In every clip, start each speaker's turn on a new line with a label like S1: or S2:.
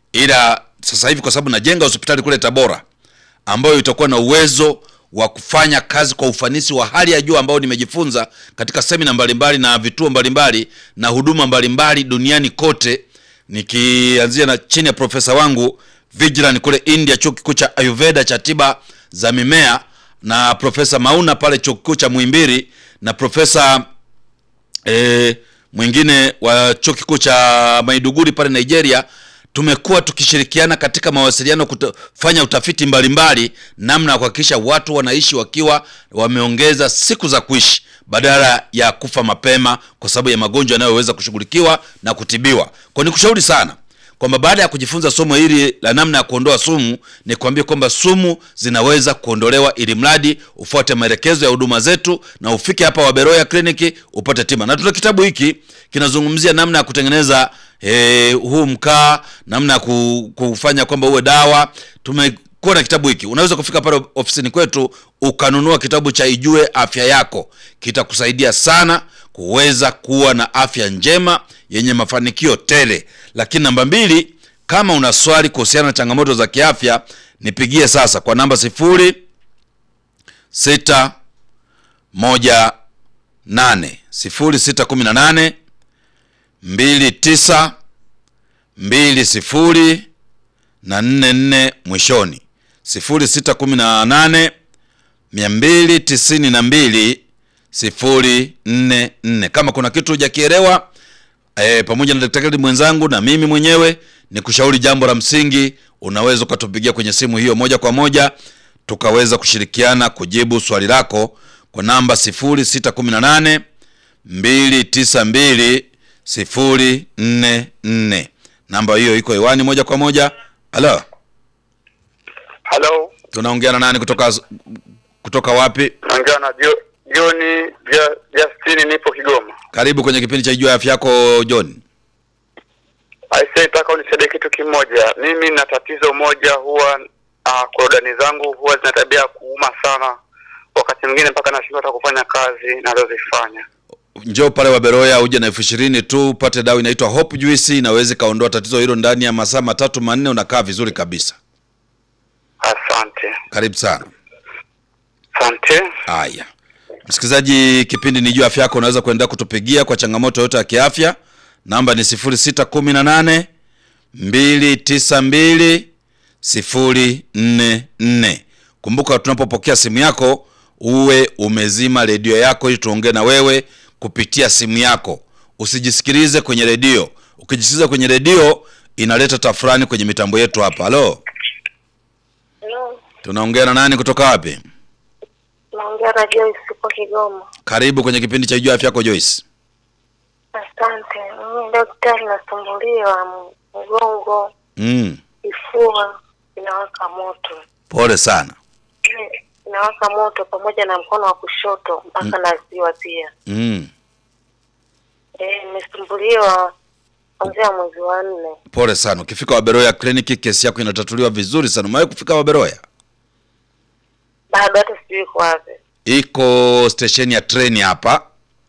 S1: ila sasa hivi kwa sababu najenga hospitali kule Tabora ambayo itakuwa na uwezo wa kufanya kazi kwa ufanisi wa hali ya juu ambao nimejifunza katika semina mbalimbali na vituo mbalimbali na huduma mbalimbali duniani kote, nikianzia na chini ya profesa wangu Vigilan kule India, chuo kikuu cha Ayurveda cha tiba za mimea, na profesa Mauna pale chuo kikuu cha Muhimbili na profesa e, mwingine wa chuo kikuu cha Maiduguri pale Nigeria. Tumekuwa tukishirikiana katika mawasiliano kufanya utafiti mbalimbali, namna ya kuhakikisha watu wanaishi wakiwa wameongeza siku za kuishi badala ya kufa mapema kwa sababu ya magonjwa yanayoweza kushughulikiwa na kutibiwa. Kwa nikushauri sana kwamba baada ya kujifunza somo hili la namna ya kuondoa sumu, ni kuambia kwamba sumu zinaweza kuondolewa, ili mradi ufuate maelekezo ya huduma zetu na ufike hapa Waberoya kliniki upate tiba. Na tuna kitabu hiki kinazungumzia namna ya kutengeneza eh, huu mkaa, namna ya ku- kufanya kwamba uwe dawa. Tumekuwa na kitabu hiki, unaweza kufika pale ofisini kwetu ukanunua kitabu cha Ijue Afya Yako, kitakusaidia sana kuweza kuwa na afya njema yenye mafanikio tele. Lakini namba mbili, kama una swali kuhusiana na changamoto za kiafya, nipigie sasa kwa namba sifuri sita moja nane sifuri sita kumi na nane mbili tisa mbili sifuri na nne nne mwishoni sifuri sita kumi na nane mia mbili tisini na mbili sifuri nne nne. Kama kuna kitu hujakielewa e, pamoja na daktari mwenzangu na mimi mwenyewe ni kushauri jambo la msingi, unaweza ukatupigia kwenye simu hiyo moja kwa moja tukaweza kushirikiana kujibu swali lako kwa namba 0618 292 044. Namba hiyo iko hewani moja kwa moja. Halo,
S2: Halo,
S1: tunaongea na nani kutoka kutoka wapi?
S2: naongea na Jo- Joni Ja- Justini, nipo Kigoma.
S1: Karibu kwenye kipindi cha Jua Afya Yako John.
S2: Aisee, nataka unisaidie kitu kimoja. Mimi na tatizo moja, huwa uh, korodani zangu huwa zina tabia ya kuuma sana, wakati mwingine mpaka nashindwa hata kufanya kazi nazozifanya.
S1: Njoo pale Waberoya uje na elfu ishirini tu upate dawa inaitwa Hope Juice, inaweza ikaondoa tatizo hilo ndani ya masaa matatu manne, unakaa vizuri kabisa.
S2: Asante,
S1: Karibu sana.
S2: asante.
S1: Haya, msikilizaji, kipindi ni Jua Afya Yako, unaweza kuendelea kutupigia kwa changamoto yote ya kiafya. Namba ni 0618 292 044. Kumbuka, tunapopokea simu yako uwe umezima redio yako ili tuongee na wewe kupitia simu yako. Usijisikilize kwenye redio. Ukijisikiliza kwenye redio inaleta tafurani kwenye mitambo yetu hapa. Halo,
S3: Hello,
S1: tunaongea na nani kutoka wapi?
S3: naongea na Joyce upo Kigoma.
S1: Karibu kwenye kipindi cha Jua Afya Yako Joyce.
S3: Asante. Mimi daktari, nasumbuliwa m- mgongo,
S1: Mm,
S3: kifua inawaka moto,
S1: pole sana.
S3: Eh, inawaka moto pamoja na mkono wa kushoto mpaka na ziwa pia.
S1: Mm,
S3: Eh, nimesumbuliwa kuanzia mwezi wa nne.
S1: pole sana. Ukifika Waberoya kliniki kesi yako inatatuliwa vizuri sana. Umewahi kufika Waberoya?
S3: Bado hata sijui iko wapi.
S1: Iko stesheni ya treni hapa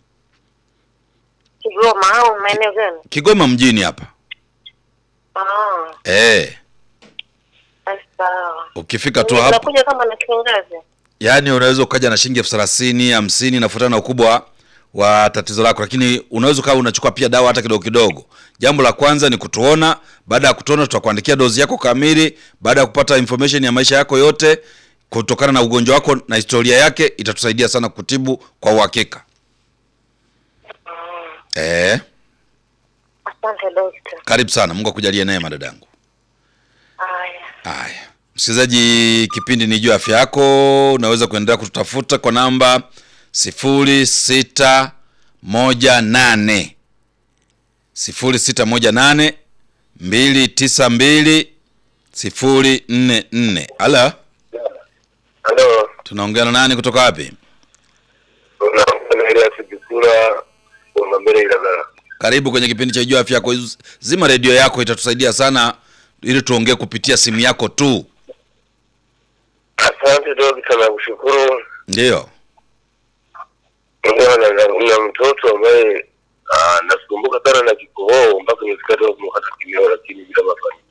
S3: Kigoma au maeneo gani?
S1: Kigoma mjini hapa.
S3: Ah,
S1: Eh,
S3: basi sawa.
S1: ukifika tu hapo,
S3: Nakuja kama na kiangazi.
S1: yaani unaweza ukaja na shilingi elfu thelathini hamsini, nafuatana na ukubwa wa tatizo lako, lakini unaweza ukawa unachukua pia dawa hata kidogo kidogo. Jambo la kwanza ni kutuona. Baada ya kutuona, tutakuandikia dozi yako kamili. Baada ya kupata information ya maisha yako yote kutokana na ugonjwa wako na historia yake, itatusaidia sana kutibu kwa uhakika. Eh,
S3: Asante dokta.
S1: karibu sana. Mungu akujalie neema dadangu.
S3: Haya.
S1: Haya, msikilizaji, kipindi ni juu afya yako. Unaweza kuendelea kututafuta kwa namba sifuri sita moja nane sifuri sita moja nane mbili tisa mbili sifuri nne nne. Ala,
S2: Halo,
S1: tunaongea na nani kutoka wapi?
S2: unaongea na Elias Kisura wa mbele Ilagala.
S1: Karibu kwenye kipindi cha juu afya yako. Zima redio yako, itatusaidia sana ili tuongee kupitia simu yako tu.
S2: Asante dokta, nakushukuru.
S1: Ndiyo.
S2: Ndio, na, na, na mtoto ambaye ah, nasumbuka sana na kikohoo mpaka nimefika hata kumkata kimeo, lakini bila mafanikio.